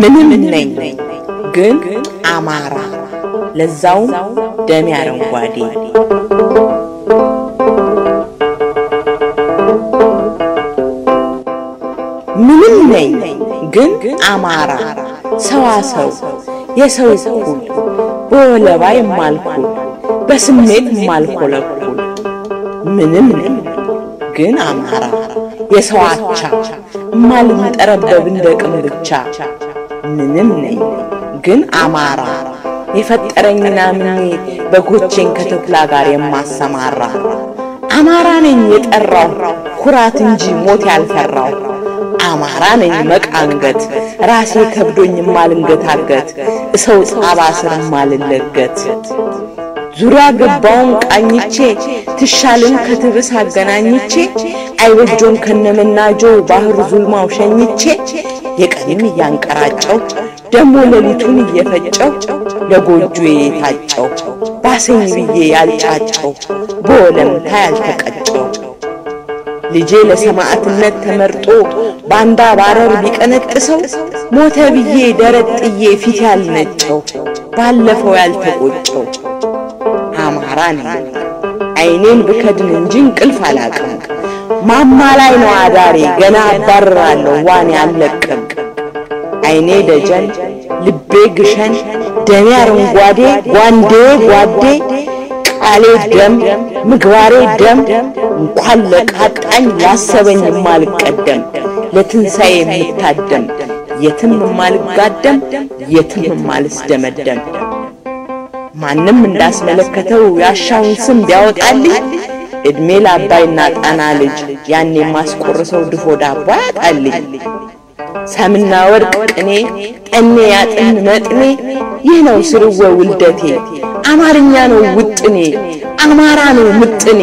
ምንም ነኝ ግን አማራ ለዛውም ደሜ አረንጓዴ ምንም ነኝ ግን አማራ ሰዋሰው የሰው እኩል በወለባ የማልኩል በስሜት የማልኮለኩል ምንም ነኝ ግን አማራ የሰው አቻ እማልንጠረበብ እንደ ቅም ብቻ ምንም ነኝ ግን አማራ የፈጠረኝና ምኔ በጎቼን ከተኩላ ጋር የማሰማራ አማራ ነኝ የጠራው ኩራት እንጂ ሞት ያልፈራው አማራ ነኝ መቃንገት ራሴ ከብዶኝ ማልንገታገት እሰው ጣባ ስር ማልለገት ዙሪያ ገባውን ቃኝቼ ትሻልን ከትብስ አገናኝቼ አይበጆን ከነመናጆ ባህር ዙልማው ሸኝቼ የቀንም እያንቀራጨው ደሞ ሌሊቱን እየፈጨው ለጎጆ የታጨው ባሰኝ ብዬ ያልጫጨው በወለምታ ያልተቀጨው ልጄ ለሰማዕትነት ተመርጦ ባንዳ ባረር ቢቀነጥሰው ሞተ ብዬ ደረት ጥዬ ፊት ያልነጨው ባለፈው ያልተቆጨው አማራ ነኝ አይኔን ብከድን እንጂ እንቅልፍ አላቅም ማማ ላይ ነው አዳሬ ገና አባርራለሁ ዋኔ አልለቅም አይኔ ደጀን ልቤ ግሸን ደሜ አረንጓዴ ጓንዴ ጓዴ ቃሌ ደም ምግባሬ ደም እንኳን ለቃጣኝ ላሰበኝ የማልቀደም ለትንሣኤ የምታደም የትም የማልጋደም የትም የማልስደመደም ማንም እንዳስመለከተው ያሻውን ስም ቢያወጣልኝ እድሜ ለአባይና ጣና ልጅ ያን የማስቆርሰው ድፎ ዳቦ ያጣልኝ። ሰምና ወርቅ ቅኔ ጠኔ ያጥን መጥኔ ይህ ነው ስርወ ውልደቴ አማርኛ ነው ውጥኔ አማራ ነው ምጥኔ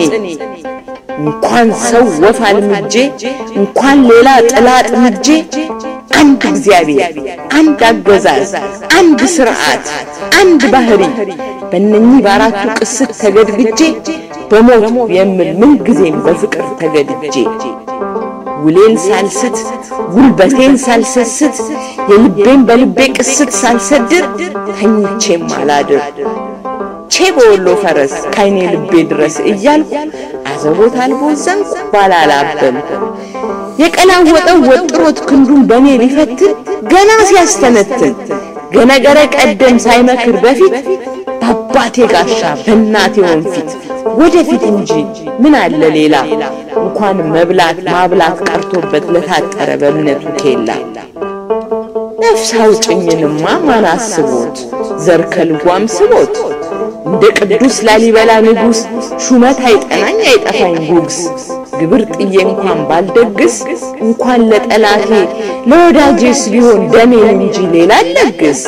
እንኳን ሰው ወፍ አልምጄ እንኳን ሌላ ጥላ ጥምጄ አንድ እግዚአብሔር አንድ አገዛዝ አንድ ስርዓት አንድ ባህሪ በእነኚህ በአራቱ ቅስት ተገድግጄ በሞት የምል ምን ጊዜም በፍቅር ተገድጄ ውሌን ሳልስት ጉልበቴን ሳልሰስት የልቤን በልቤ ቅስት ሳልሰድር ተኝቼም አላድር ቼ በወሎ ፈረስ ካይኔ ልቤ ድረስ እያልኩ አዘቦት አልቦዘን ባላላበል የቀላወጠው ወጥሮት ክንዱን በኔ ሊፈትን ገና ሲያስተነትን ገነገረ ቀደም ሳይመክር በፊት በአባቴ ጋሻ በእናቴ ወንፊት ወደፊት እንጂ ምን አለ ሌላ እንኳን መብላት ማብላት ቀርቶበት ለታጠረ በእምነቱ ኬላ ነፍስ አውጭኝንማ ማን አስቦት ዘር ከልጓም ስቦት እንደ ቅዱስ ላሊበላ ንጉሥ ሹመት አይጠናኝ አይጠፋኝ ጉግስ ግብር ጥዬ እንኳን ባልደግስ እንኳን ለጠላቴ ለወዳጄስ ቢሆን ደሜን እንጂ ሌላ አልለግስ።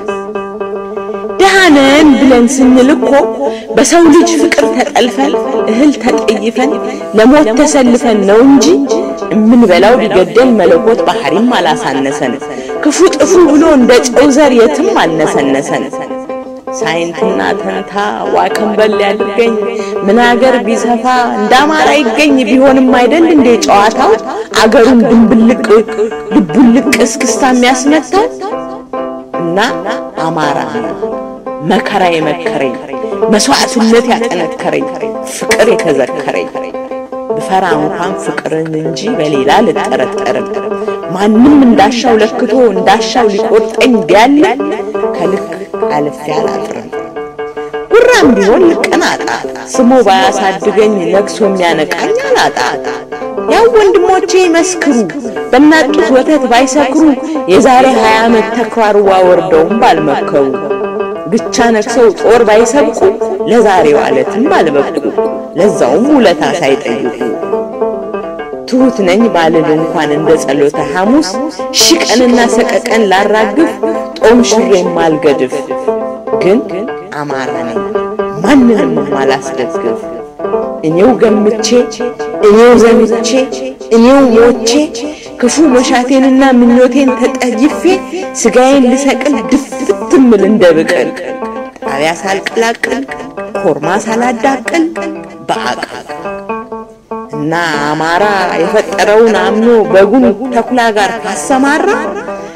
ደሃነን ብለን ስንል እኮ በሰው ልጅ ፍቅር ተጠልፈን እህል ተጠይፈን ለሞት ተሰልፈን ነው እንጂ እምንበላው ቢገደል መለኮት ባህሪም አላሳነሰን። ክፉ ጥፉ ብሎ እንደ ጨው ዘር የትም አልነሰነሰን። ሳይንትና ተንታ ዋከንበል ያድርገኝ ምን አገር ቢሰፋ እንደ አማራ ይገኝ ቢሆንም አይደል እንዴ ጨዋታው አገሩን ድንብልቅ ልቡልቅ እስክስታ የሚያስመታው እና አማራ መከራ የመከረኝ መስዋዕትነት ያጠነከረኝ ፍቅር የተዘከረኝ ብፈራ እንኳን ፍቅርን እንጂ በሌላ ልጠረጠርም ማንም እንዳሻው ለክቶ እንዳሻው ሊቆርጠኝ ቢያለ ከልክ አልፌ አላጥርም። ጉራም ቢሆን ልቀናጣ ስሞ ባያሳድገኝ ነግሶ የሚያነቃኝ አላጣ። ያው ወንድሞቼ ይመስክሩ በናጡት ወተት ባይሰክሩ የዛሬ ሀያ ዓመት ተኳርዋ ወርደውም ባልመከሩ ብቻ ነክሰው ጦር ባይሰብቁ ለዛሬው ዕለትም ባልበቁ ለዛውም ውለታ ሳይጠይቁ ትሁት ነኝ ባልል እንኳን እንደ ጸሎተ ሐሙስ ሺህ ቀንና ሰቀቀን ላራግፍ ጦም ሽሬም ማልገድፍ ግን አማራ ነኝ ማንንም ማላስደግፍ እኔው ገምቼ እኔው ዘምቼ እኔው ሞቼ ክፉ መሻቴንና ምኞቴን ተጠይፌ ስጋዬን ልሰቅል ድፍት ምል እንደ ብቅል ጣቢያ ሳልቀላቅል ኮርማ ሳላዳቅል በአቃል እና አማራ የፈጠረውን አምኖ በጉን ተኩላ ጋር ካሰማራ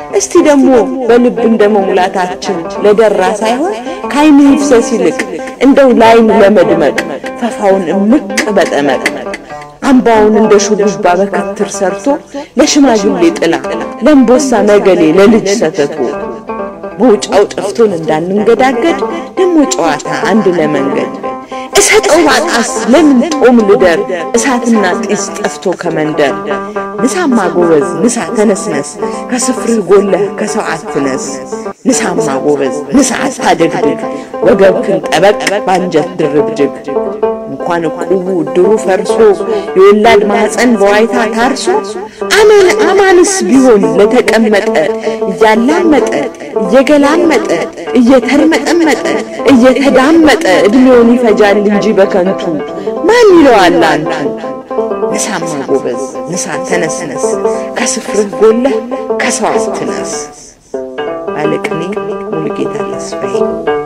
እስቲ ደግሞ በልብ እንደ መሙላታችን ለደራ ሳይሆን ከዓይን ይፍሰስ ይልቅ እንደው ላይን ለመድመቅ ፈፋውን እምቅ በጠመቅ አምባውን እንደ ሹሩባ በክትር ሰርቶ ለሽማግሌ ጥላ ለእምቦሳ ነገሌ ለልጅ ሰተቱ በውጫው ጠፍቶን እንዳንንገዳገድ ደሞ ጨዋታ አንድ ለመንገድ እሰጠው ባጣስ ለምን ጦም ልደር እሳትና ጢስ ጠፍቶ ከመንደር ንሳማ ጎበዝ ንሳ ተነስነስ ከስፍርህ ጎለህ ከሰው አትነስ ንሳማ ጎበዝ ንሳ አታደግድግ ወገብክን ጠበቅ ባንጀት ድርብድግ እንኳን እቁቡ ድሩ ፈርሶ የወላድ ማህፀን በዋይታ ታርሶ አማን አማንስ ቢሆን ለተቀመጠ እያላመጠ እየገላመጠ እየተርመጠመጠ እየተዳመጠ እድሜውን ይፈጃል እንጂ በከንቱ ማን ይለዋል አንቱ። ንሳማ ጎበዝ ንሳ ተነስነስ ከስፍርህ ጎለህ ከሰው አትነስ። ባለቅኔ ሙሉጌታ ተስፋዬ